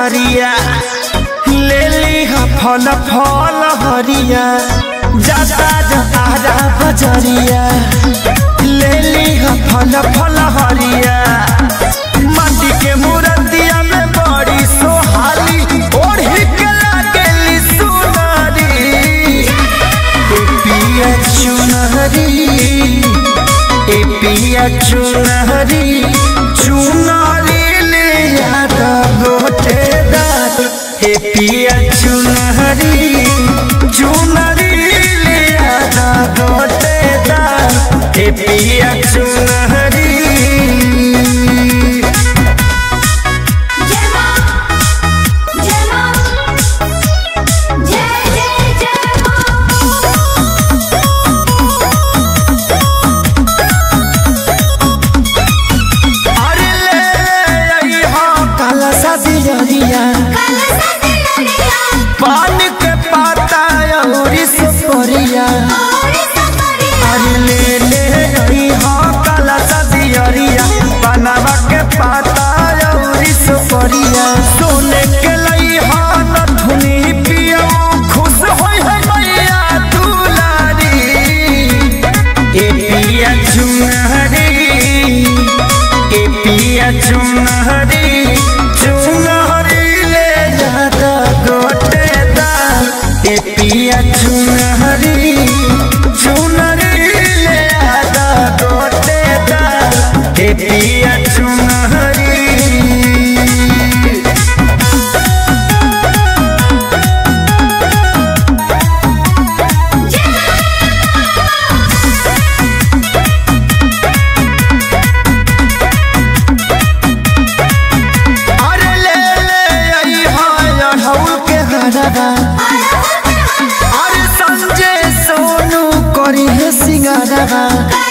बजरिया ले ली फल फल हरिया जाता जतारा बजरिया ले ली फल फल हरिया माटी के मूर्तिया में बड़ी सोहाली ओढ़ी के लागेली सुनारी ए पिया चुनहरी ए पिया चुनहरी चुनरी ले यादा गोटे दात ए पिया चुनहरी चुनरी ले यादा गोटे दात ए पिया चुनहरी जय मां जय मां जय जय जय मां अरे ले आई हाँ काला सा दियरिया कलसा दिलरिया पान के पाता और सुपरिया और सफरिया अरे ले ले आई हाँ काला सा दियरिया बनावा के पाता और सुपरिया सोने के लई हाँ नथुनी पिया खुश होई है मैया दुलारी ए पिया चुनहरी ए पिया चुनहरी चुनहरी ले जाता गोटे दा ए पिया चुनहरी चुनहरी ले जाता गोटे दा ए पिया चुनहरी अरे ले ले आई हाय अढ़ौल के हरवा अरे संजय सोनू करी है सिंगारवा